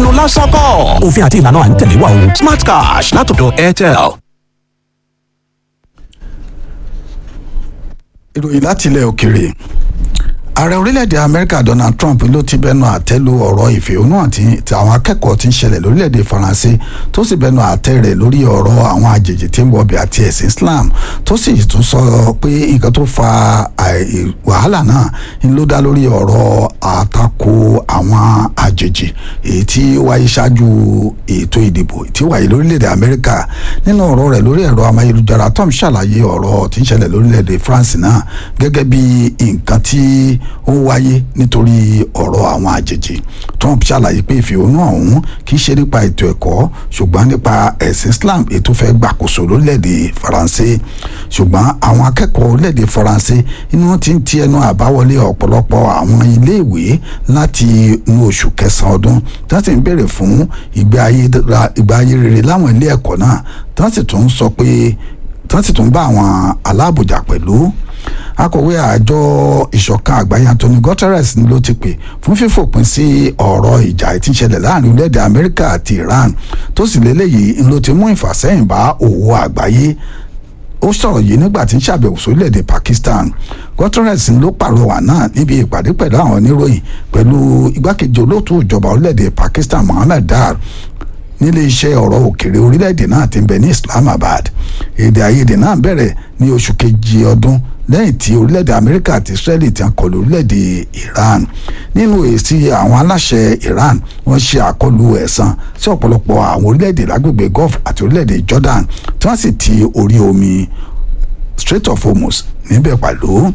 ẹnu lásán kọ́ òfin àti ìlànà à ń tẹ̀lé wa o smart cash látọ̀dọ̀ airtel. ìròyìn láti ilẹ̀ òkèèrè ààrẹ orílẹ̀-èdè amẹ́ríkà donald trump ló ti bẹnu àtẹ́ lu ọ̀rọ̀ ìfẹ̀hónú àti àwọn akẹ́kọ̀ọ́ tí ń ṣẹlẹ̀ lórílẹ̀-èdè faransé tó sì bẹnu àtẹ́ rẹ̀ lórí ọ̀rọ̀ àwọn àjèjì tí ń wọbẹ̀ àti ẹ̀sìn islam tó sì tún sọ pé nǹkan tó fa wàhálà náà ń ló dá lórí ọ̀rọ̀ àtakò àwọn àjèjì èyí tí wáyé ṣáájú ètò ìdìbò tí wáyé lórílẹ̀-èdè amẹ́ríkà nínú ọ̀rọ̀ rẹ̀ lórí ẹ̀rọ amáyélujára tom ṣàlàyé ọ̀rọ̀ tí ń ṣẹlẹ̀ lórílẹ̀-èdè france náà gẹ́gẹ́ bí nǹkan tí ó wáyé nítorí ọ̀rọ̀ àwọn àjèjì Trump ṣàlàyé pé ìfẹ̀hónú ọ̀hún kì í ṣe nípa ètò ẹ̀kọ́ ṣùgbọ́n nípa ẹ̀sìn Islam ètò fẹ́ gbàkóso lórílẹ̀‐èdè Faransé ṣùgbọ́n àwọn akẹ́kọ̀ọ́ orílẹ̀‐èdè Faransé inú wọn ti ń ti ẹnu àbáwọlé ọ̀pọ̀lọpọ̀ àwọn iléèwé láti inú oṣù kẹsàn-án ọdún tí wọ́n sì ń béèrè fún ìgbé ayé rere láwọn ilé ẹ̀kọ́ náà tí wọ́n sì tún sọ pé tí wọ́n sì tún bá àwọn aláàbòjà pẹ̀lú akọ̀wé àjọ ìṣọ̀kan àgbáyé Anthony Guterres ni ló ti pè fún fífòpin sí ọ̀rọ̀ ìjà tí ń ṣẹlẹ̀ láàrin orílẹ̀-èdè Amẹ́ríkà àti Iran tó sì lélẹ́yìí ń ló ti mú ìfàsẹ́yìn bá òwò àgbáyé ó sọ̀rọ̀ yìí nígbà tí ń ṣàbẹ̀wò sórílẹ̀-èdè Pakistan Guterres ló pàrọwà náà níbi ìpàdé pẹ̀lú àwọn oníròyìn pẹ̀lú igbákejì olóòtú ìjọba orílẹ̀-èdè Pakistan Mohammed Dar nílé iṣẹ́ ọ̀rọ̀ òkèrè orílẹ̀-èdè náà ti ń bẹ ní Islamabad èdè àìyedè náà bẹ̀rẹ̀ ní oṣù kejì ọdún lẹ́yìn tí orílẹ̀-èdè Amẹ́ríkà àti Israeli ti ń kọlù orílẹ̀-èdè Iran nínú èsì àwọn aláṣẹ Iran wọ́n ṣe àkọlù ẹ̀san sí ọ̀pọ̀lọpọ̀ àwọn orílẹ̀-èdè lágbègbè Gulf àti orílẹ̀-èdè Jordan tí wọ́n sì ti orí omi Strait of Hormuz níbẹ̀ pẹ̀lú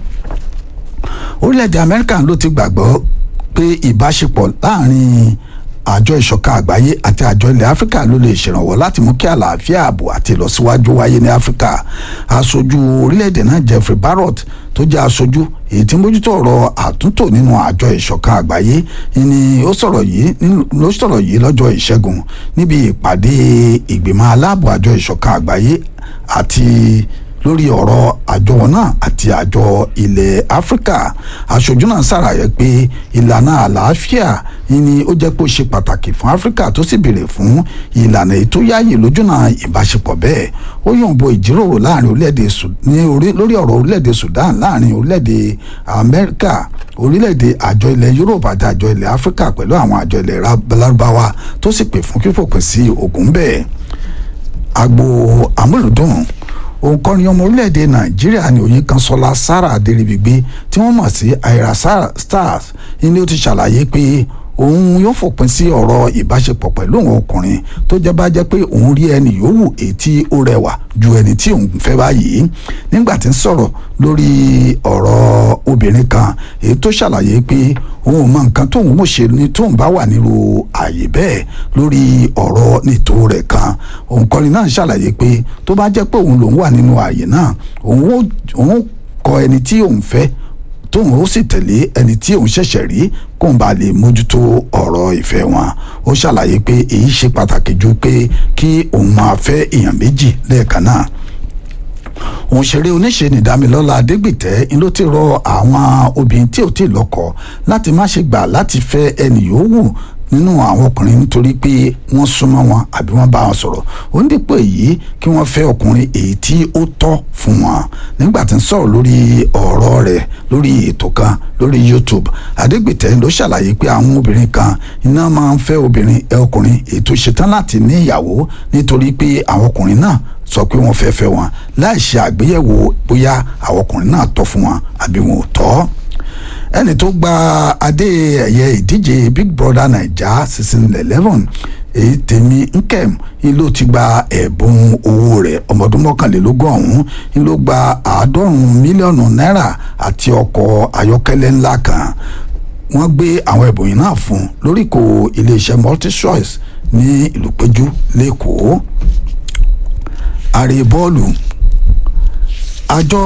orílẹ̀-èdè Amẹ́ríkà ló ti gbàgbọ́ pé ìbáṣepọ̀ láàrin àjọ ìṣọ̀kan àgbáyé àti àjọ ilẹ̀ áfíríkà ló lè ṣèrànwọ́ láti mú kí àlàáfíà ààbò àti ìlọsíwájú wáyé ní áfíríkà aṣojú orílẹ̀-èdè náà Jeffrey Barrott tó jẹ́ aṣojú èyí tí ń bójútó ọ̀rọ̀ àtúntò nínú àjọ ìṣọ̀kan àgbáyé ni ó sọ̀rọ̀ yìí ló sọ̀rọ̀ yìí lọ́jọ́ ìṣẹ́gun níbi ìpàdé ìgbìmọ̀ aláàbò àjọ ìṣọ̀kan àgbáyé àti lórí ọ̀rọ̀ àjọ náà àti àjọ ilẹ̀ áfíríkà aṣojú náà ṣàlàyé pé ìlànà àlàáfíà ni ó jẹ́ pé ó ṣe pàtàkì fún áfíríkà tó sì béèrè fún ìlànà ètò yáàyè lójúnà ìbáṣepọ̀ bẹ́ẹ̀ ó yànbọ ìjíròrò láàrin orílẹ̀-èdè ní lórí ọ̀rọ̀ orílẹ̀-èdè Sudan láàrin orílẹ̀-èdè Amẹ́ríkà orílẹ̀-èdè àjọ ilẹ̀ Europe àti àjọ ilẹ̀ áfíríkà pẹ̀lú àwọn àjọ ilẹ̀ lárúbáwá tó sì pè fún fífòpin sí ogun bẹ́ẹ̀ agbo amúlùdùn òǹkọrin ọmọ orílẹ̀-èdè nàìjíríà ní òye kan sọlá sarah adéríbigbé tí wọ́n mọ̀ sí aira stars ni ó ti ṣàlàyé pé òun yóò fòpin sí ọ̀rọ̀ ìbáṣepọ̀ pẹ̀lú òun ọkùnrin tó jẹ́ bá jẹ́ pé òun rí ẹni yòówù èyí tí ó rẹwà ju ẹni tí òun fẹ́ báyìí nígbà tí ń sọ̀rọ̀ lórí ọ̀rọ̀ obìnrin kan èyí tó ṣàlàyé pé òun ò mọ nǹkan tóun mọ̀ ṣe ni tóun bá wà nírú àyè bẹ́ẹ̀ lórí ọ̀rọ̀ nìtò rẹ̀ kan òǹkọrin náà ṣàlàyé pé tó bá jẹ́ pé òun lòun wà nínú àyè náà òun ó kọ ẹni tí òun fẹ́ tóun ó sì tẹ̀lé ẹni tí òun ṣẹ̀ṣẹ̀ rí kóun bá lè mójútó ọ̀rọ̀ ìfẹ́ wọn ó ṣàlàyé pé èyí ṣe pàtàkì ju pé kí òun máa fẹ́ èèyàn méjì lẹ́ẹ̀kan náà òǹṣèré oníṣe nìdámilọ́lá adégbìtẹ́ ń ló ti rọ àwọn obìnrin tí ò tí ì lọ́kọ láti má ṣe gbà láti fẹ́ ẹnì yòówù nínú àwọn ọkùnrin nítorí pé wọ́n súnmọ́ wọn àbí wọ́n bá wọn sọ̀rọ̀ ó ń dípò èyí kí wọ́n fẹ́ ọkùnrin èyí tí ó tọ́ fún wọn nígbà tí ń sọ̀rọ̀ lórí ọ̀rọ̀ rẹ̀ lórí ètò kan lórí YouTube Adégbìtẹ́ ló ṣàlàyé pé àwọn obìnrin kan iná máa ń fẹ́ obìnrin ẹ ọkùnrin èyí tó ṣetán láti ní ìyàwó nítorí pé àwọn ọkùnrin náà sọ pé wọ́n fẹ́ fẹ́ wọn láì ṣe àgbéyẹ̀wò bóyá àwọn ọkùnrin náà tọ́ fún wọn àbí wọn ò tọ́ ẹni tó gba adé ẹ̀yẹ ìdíje Big Brother Naija season eleven èyí tèmi nkem ń ló ti gba ẹ̀bùn owó rẹ̀ ọmọdún mọ́kànlélógún ọ̀hún ń ló gba àádọ́rùn-ún mílíọ̀nù náírà àti ọkọ̀ ayọ́kẹ́lẹ́ ńlá kan wọ́n gbé àwọn ẹ̀bùn yìí náà fún un lóríkò iléeṣẹ́ multichoice ní ìlú péjú lẹ́kọ̀ọ́ àrè bọ́ọ̀lù àjọ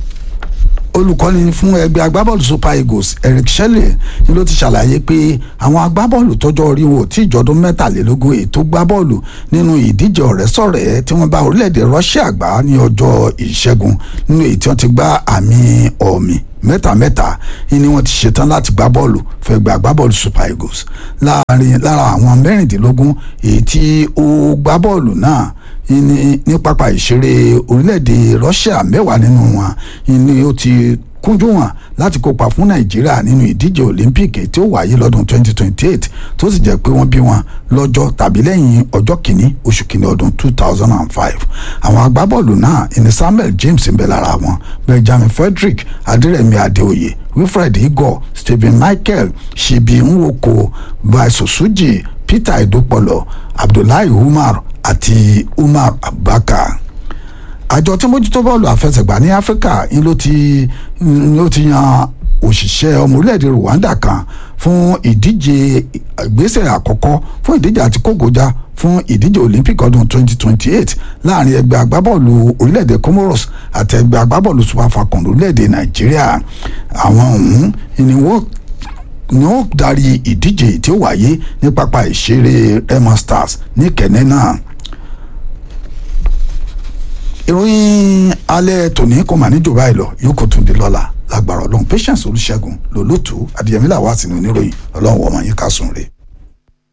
olùkọ́ni fún ẹgbẹ́ agbábọ́ọ̀lù super eagles eric shelley ni ló ti ṣàlàyé pé àwọn agbábọ́ọ̀lù tọ́jọ́ orí wọn ò tí ìjọdún mẹ́tàlélógún ètò gbábọ́ọ̀lù nínú ìdíje ọ̀rẹ́sọ̀rẹ́ tí wọ́n bá orílẹ̀-èdè russia gbá ní ọjọ́ ìṣẹ́gun nínú èyí tí wọ́n ti gbá àmì ọ̀mì mẹ́ta mẹ́ta ni wọ́n ti ṣetán láti gbá bọ́ọ̀lù fẹ́ gba agbábọ́ọ̀lù super eagles láàrin lára àwọn mẹ́rìndínlógún èyí tí ó gbá bọ́ọ̀lù náà ní ní pápá ìṣeré orílẹ̀-èdè russia mẹ́wàá nínú wọn ni ó ti kúnjú wọn láti kópa fún nàìjíríà nínú ìdíje olympic tí ó wáyé lọ́dún 2028 tó sì jẹ́ pé wọ́n bí wọn lọ́jọ́ tàbí lẹ́yìn ọjọ́ kìíní oṣù kìíní ọdún 2005 àwọn agbábọ́ọ̀lù náà ìní samuel james ń bẹ lára wọn benjamin frederick adérẹ̀mí adéoyè wilfred igor stephen michael ṣibi nwoko baisosuji peter edopolo abdullahi umar àti umar abubakar àjọ tí mójútó bọ́ọ̀lù àfẹsẹ̀gbá ní áfíríkà ń ló ti ń ló ti yan òṣìṣẹ́ ọmọ orílẹ̀-èdè rwanda kan fún ìdíje ìgbésẹ̀ àkọ́kọ́ fún ìdíje àti kógojá fún ìdíje olympic ọdún 2028 láàrin ẹgbẹ́ agbábọ́ọ̀lù orílẹ̀-èdè comoros àti ẹgbẹ́ agbábọ́ọ̀lù super falcon orílẹ̀-èdè nàìjíríà àwọn ọ̀hún ni wọ́n ni ó darí ìdíje tí ó wáyé ní pápá ìṣeré emma stars ní kẹ̀nẹ́ náà ìròyìn alẹ́ tòní kò mà ní jù báyìí lọ yóò kó tún di lọ́la lágbára ọlọ́run patience olùṣègùn lòlótú adìyẹmílà wà sínú oníròyìn ọlọ́run wọ̀ọ́mọ̀ yín ká sùn rè.